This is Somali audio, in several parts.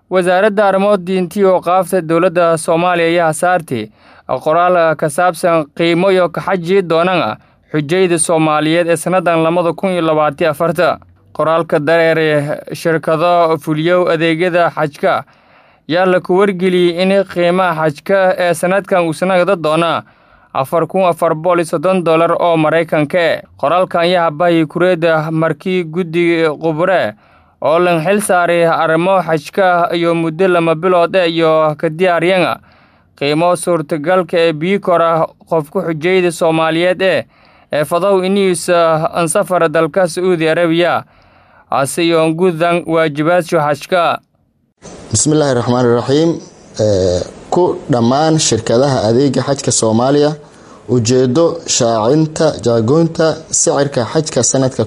wasaaradda arrimo diinti oo qaafta dowladda soomaaliya ayaa saartay qoraal ka saabsan qiimo iyo kaxaji doonana xujayda soomaaliyeed ee sannadan labada kun iyo labaatiyo afarta qoraalka dareere shirkado fuliyow adeegyada xajka yaa la ku wargeliyey in qiimaha xajka ee sanadkan uu sanagda doona afar kun afar boqol iyo soddon dollar oo maraykanka qoraalkan ayaa habahii kureedda markii guddi qubre oo lan xil saaray arrimo xajka iyo muddo lama bilood e iyo ka diyaaryana qiimo suurtagalka ee bii kora qofka xujayda soomaaliyeed ee ee fadow iniisa ansafar dalka sacuudi arabiya hase yoon gudan waajibaadso xajka bismillaahi raxmaan iraxiim ku dhammaan shirkadaha adeega xajka soomaaliya ujeedo shaacinta jaagoynta sicirka xajka sanadka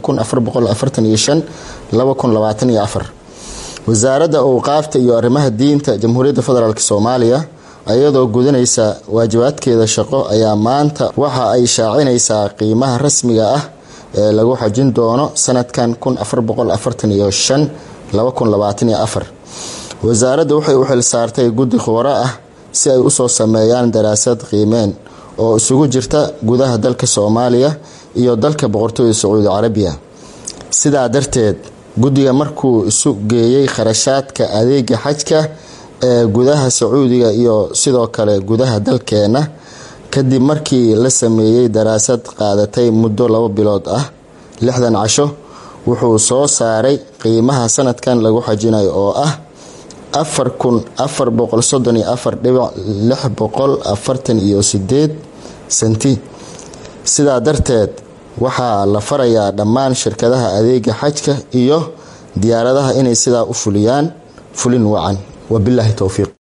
wasaaradda owqaafta iyo arrimaha diinta jamhuuriyadda federaalk soomaaliya iyadoo gudanaysa waajibaadkeeda shaqo ayaa maanta waxa ay shaacinaysaa qiimaha rasmiga ah ee lagu xajin doono sanadkan wasaaradda waxay u xil saartay guddi khubaro ah si ay usoo sameeyaan daraasad qiimeen oo isugu jirta gudaha dalka soomaaliya iyo dalka boqortooyda sacuudi carabiya sidaa darteed guddiga markuu isu geeyey kharashaadka adeega xajka ee gudaha sacuudiga iyo sidoo kale gudaha dalkeena kadib markii la sameeyey daraasad qaadatay muddo labo bilood ah lixdan casho wuxuu soo saaray qiimaha sanadkan lagu xajinayo oo ah afar kun afar boqol soddon iyo afar dhibic lix boqol afartan iyo sideed senti sidaa darteed waxaa la farayaa dhammaan shirkadaha adeega xajka iyo diyaaradaha inay sidaa u fuliyaan fulin wacan wabilaahi towfiiq